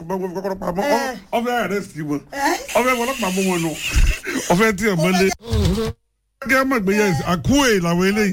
kọ́kọ́rọ́ pamọ́ Eh. ọfẹ́ àrẹ́sì wọn Eh. ọfẹ́ ọlọ́pàá mú wọn nù ọfẹ́ tí ẹ̀ mọ́lé. kí ẹ mọ̀ gbé yẹn àkúwè làwọn eléyìí.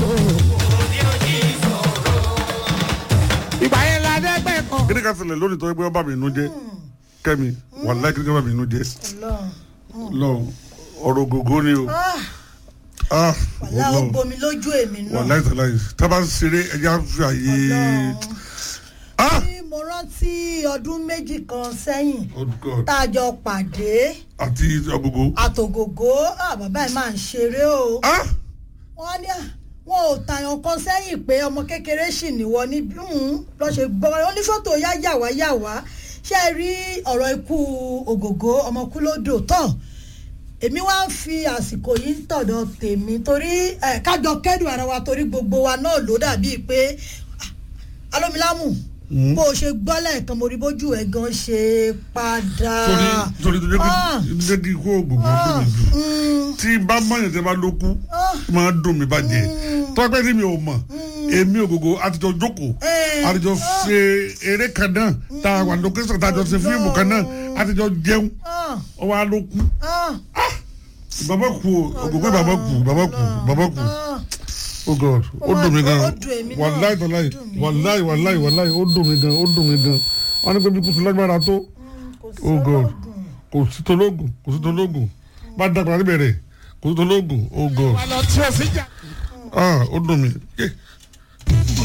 ìgbà yẹn la dẹ́gbẹ́ kan. kí ni ká ṣẹlẹ̀ lónìí tó yẹ pé wọ́n bá mi inú jẹ́ kẹ́mi wàláì kí ni ká bá mi inú jẹ́ Ọlọ́run. lọ ọ̀rọ̀ gògó ni o. Ah, ah wàhálà ó Ọlọ́run. gbomi lójú èmi náà. wàláì tàláì tábà ń ṣeré ẹja fi àyè. ah Tí mo rántí ọdún méjì kan sẹ́yìn oh god tá a jọ pàdé àti agogo. àtògògó ah, bàbá ẹ̀ máa ń ṣeré o. ah wọ́n ní à, wọn ò tàyàn kan sẹ́yìn pé ọmọ kékeré sì níwọ níbí lọ́ ṣe gbọ́ wọn ní fọ́tò yá yàwá yàwá ṣe é rí ọ̀rọ̀ ikú ògògó ọmọkúlódò tán èmi wá ń fi àsìkò yìí ń tọ̀dọ̀ tèmi torí ẹ̀ kájọ kẹ́dùn ara wa torí gbogbo wa náà ló dàbí pé ah, alómilámù bó o ṣe gbọ́ lẹ́ẹ̀kan mo rí bójú ẹ̀ gan ṣe padà. torí torí tó jẹ́ Ah. kí jẹ́ kí ikú ògògó tó mi jù Mm, tí bá mọ̀yàn tẹ́ bá ló kú ah, máa dùn mí bàjẹ́ tọ́pẹ́ tí mi ò mọ̀ èmi ògògó àtijọ́ jókòó Eh. àtijọ́ ṣe eré kan náà tá a wà lókèsàn tá a jọ ṣe fíìmù kan náà àtijọ́ jẹun ah, ọwọ́ á ló kú ah. bàbá kú o ògògó bàbá kú bàbá kú bàbá kú Ah, oh god ó dùn mí gan Ó dùn èmi náà. wàláì tọ́láì Ó dùn mí. wàláì wàláì wàláì ó dùn mí gan ó dùn mí gan wọn ní pé bí kùsùn lágbára tó kò sí oh god ọlọ́gùn. kò sí tológùn kò sí tológùn bá dàgbà níbẹ̀rẹ̀ kò sí tológùn oh god wà lọ tí o sì jà. ah ó dùn mí Eh,